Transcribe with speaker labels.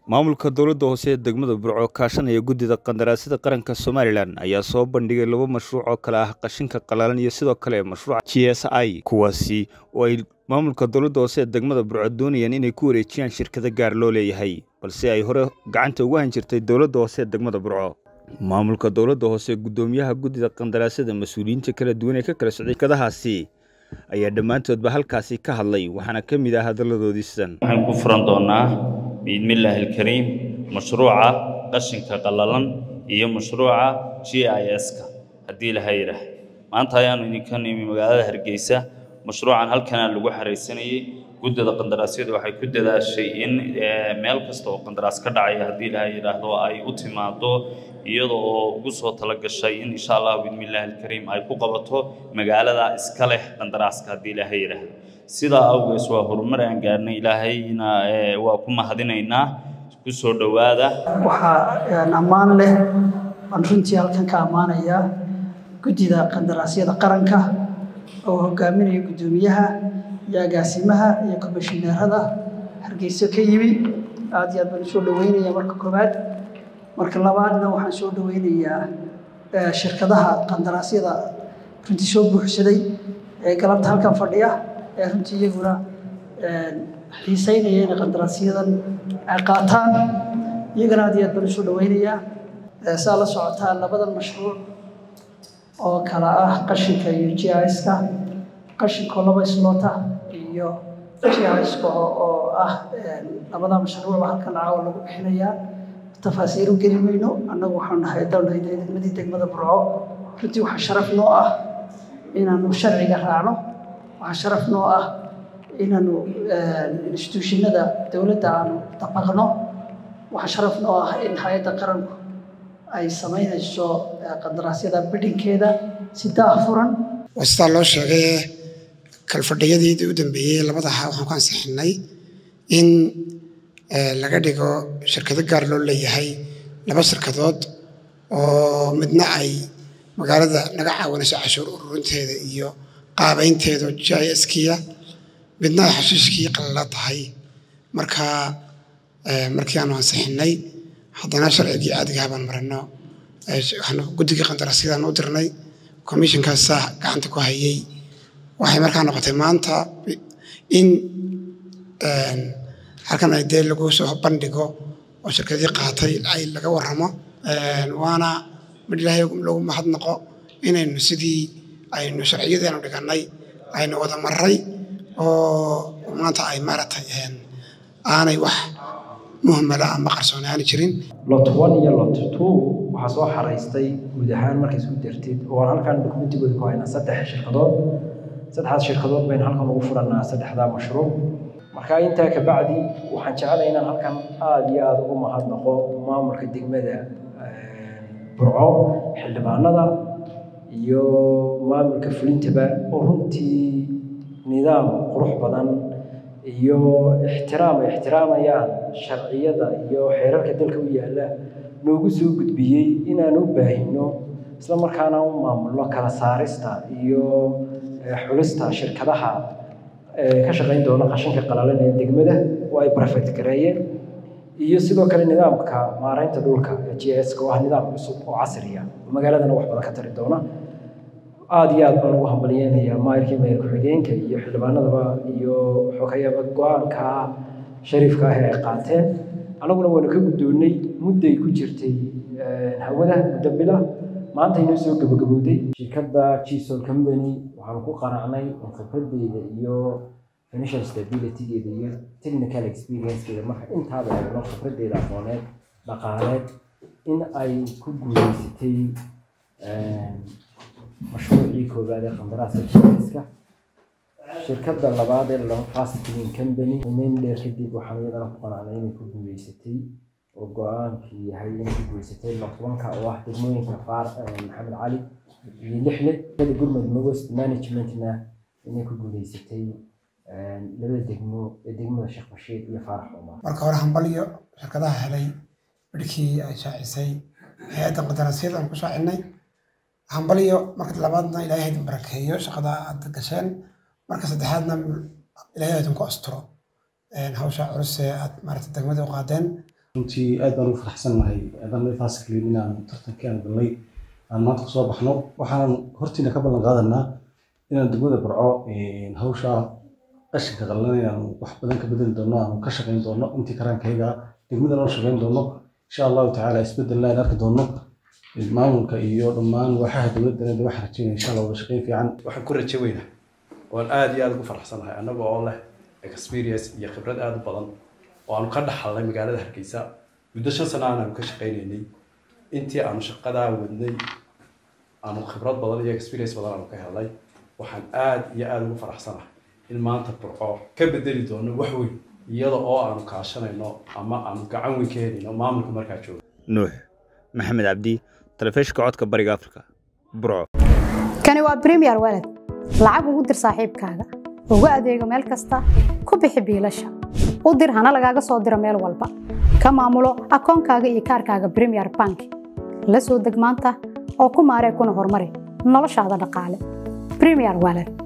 Speaker 1: maamulka dowladda hoose ee degmada burco kaashanaya guddida qandaraasyada qaranka somalilan ayaa soo bandhigay laba mashruuc oo kale ah qashinka qalalan iyo sidoo kale mashruuca g s i kuwaasi oo ay maamulka dowladda hoose ee degmada burco doonayaan inay ku wareejiyaan shirkado gaar loo leeyahay balse ay hore gacanta ugu han jirtay dowladda hoose ee degmada burco maamulka dowladda hoose guddoomiyaha guddida qandaraasyada mas-uuliyiinta kala duwan ee ka kala socday shirkadahaasi ayaa dhammaantoodba halkaasi ka hadlay waxaana ka mid ah hadalladoodii sidan
Speaker 2: waxaan ku furan doonaa biidmillaahi alkariim mashruuca qashinka qallalan iyo mashruuca g i s-ka haddii ilaha yidhaah maanta ayaanu idinka nimi magaalada hargeysa mashruucan halkanaa lagu xaraysanayey guddida qandaraasyadu waxay ku dadaashay in meel kasta oo qandaraas ka dhacaya haddii ilaha yidhaahdo ay u timaado iyada oo ugu soo talagashay in insha allah biidmillaahi alkariim ay ku qabato magaalada iska leh qandaraaska haddii ilaaha yidhaahdo sidaa awgees waa horumar aan gaarnay ilaahayna waa ku mahadinaynaa ku soo dhowaada
Speaker 3: waxaa ammaan leh baan runtii halkan ka ammaanayaa guddida qandaraasyada qaranka oo hogaaminaya guddoomiyaha iyo agaasimaha iyo komishineerada hargeyso ka yimi aad iyo aad baan usoo dhaweynaya marka koowaad marka labaadna waxaan soo dhaweynayaa shirkadaha qandaraasyada runtii soo buuxsaday ee galabta halkan fadhiya ee runtii iyaguna xiiseynaya inay qandaraasyadan ay qaataan iyagana aad iyo aad baan usoo dhaweynayaa saa la socotaan labadan mashruuc oo kala ah qashinka iyo g iska qashinkoo laba isloota iyo g iska oo ah labada mashruucba halkan caawa lagu bixinayaa tafaasiiru geli mayno annagu waxaanu nahay downahay degmadii degmada burco runtii waxaa sharaf noo ah inaanu sharciga raacno waxaa sharaf noo ah inaanu instituushinada dowladda aanu dabaqno waxaa sharaf noo ah in hay-adda qaranku ay samaynayso qandaraasyada bidhinkeeda si daahfuran
Speaker 4: waa sidaa loo sheegay kalfadhiyadii u dambeeyey labadaha waxaan ku ansixinay in laga dhigo shirkado gaar loo leeyahay laba shirkadood oo midna ay magaalada naga caawinayso cashuur ururinteeda iyo qaabaynteedu g i skiya midna ay xashiishkii qalala tahay marka markii aanu ansixinay haddana sharcigii caadigaha baan marino waxaanu guddigii qandaraasyadaan u dirnay commissionkaasaa gacanta ku hayay waxay markaa noqotay maanta in halkan ay dee lagu soo bandhigo oo shirkadii qaatay ay laga warramo waana mid ilaahay lagu mahadnaqo inaynu sidii aynu sharciyadeenu dhigannay aynu wada marray oo maanta ay maaragtay aanay wax muhmala ama qarsooni aani jirin
Speaker 5: lot one iyo lot two waxaa soo xaraystay guud ahaan markay isku dartid oo aan halkan dokumentigooda ku haynaa saddex shirkadood saddexdaas shirkadood baynu halkan ugu furannaa saddexdaa mashruuc marka intaa kabacdi waxaan jeclay inaan halkan aada iyo aada ugu mahadnaqo maamulka degmada burco xildhibaanada iyo maamulka fulintaba oo runtii nidaam qurux badan iyo ixtiraam ay ixtiraamayaan sharciyada iyo xeerarka dalka u yaalla noogu soo gudbiyey inaan u baahino isla markaana u maamulno kala saarista iyo xulista shirkadaha ka shaqayn doona qashinka qalalan ee degmada oo ay prefect gareeyeen iyo sidoo kale nidaamka maaraynta dhulka ee g s oo ah nidaam cusub oo casriya oo magaaladana wax badan ka tari doona aada iyo aad baan ugu hambalyeynayaa maayirkii maayir ku-xigeenka iyo xildhibaanadaba iyo xogayaba go-aanka shariifka ah ee ay qaateen annaguna waanu ka guddoonnay mudday ku jirtay hawada muddo bila maanta inoo soo gabagabowday shirkadda gisol company waxaanu ku qanacnay in khibraddeeda iyo financial stabilitygeeda iyo technical experiencekeeda marka intaaba eegno khibraddeeda aqooneed dhaqaaleed in ay ku guuleysatay mashruucii koowaad ee qandaraaska jiiska shirkadda labaad ee laba fast clean company imeyn dheer kadib waxaan iyadana ku qanacnay inay ku guuleysatay oo go-aankii yahay inay ku guuleysatay lotwanka oo ah degmooyinka faar maxamed cali iyo lixle shirkadda gurmud mogost managementna inay ku guuleysatay labada degmo ee degmada sheekh bashiir iyo faarax cumar
Speaker 4: marka hore hambalyo shirkadaha helay bidhkii ay shaacisay hay-adda qandaraasyada aan ku shaacinay hambalyo marka labaadna ilaahay idin barakeeyo shaqada aad gasheen marka saddexaadna ilaahay idinku asturo hawsha culus ee aad maarata degmada u qaadeen
Speaker 6: runtii aad baan ugu faraxsannahay adan fasikliin inaan tartankii aan galnay aan maanta kusoo baxno waxaan hortiina ka ballan qaadanaa inaan degmada barco hawsha qashinka qallalan inaan wax badan ka bedeli doono aan ka shaqayn doono intii karaankayga degmada noo shaqayn doono insha allahu tacaala isbedelna aan arki doono maamulka iyo dhammaan waaxaha dowladda waxaan rajeynaya insha allah wada shaqayn fiican
Speaker 7: waxaan ku rajo weynaa waan aad iyo aad ugu faraxsanahay annaga oo leh experience iyo khibrad aad u badan oo aanu ka dhaxalnay magaalada hargeysa muddo shan sano aanu ka shaqaynaynay intii aanu shaqadaa wadnay aanu khibrad badan iyo experience badan aanu ka helnay waxaan aad iyo aad ugu faraxsanahay in maanta burco ka bedeli doono wax weyn iyada oo aanu kaashanayno ama aanu gacan weyn ka helayno maamulka markaa jooga
Speaker 1: nuux maxamed cabdi telefishinka codka bariga afrika burco
Speaker 8: kani waa premier walad lacag ugu dir saaxiibkaaga ugu adeego meel kasta ku bixi biilasha u dir hana lagaaga soo diro meel walba ka maamulo akoonkaaga iyo kaarkaaga premier bank la soo deg maanta oo ku maaree kuna horumari noloshaada dhaqaale premier walad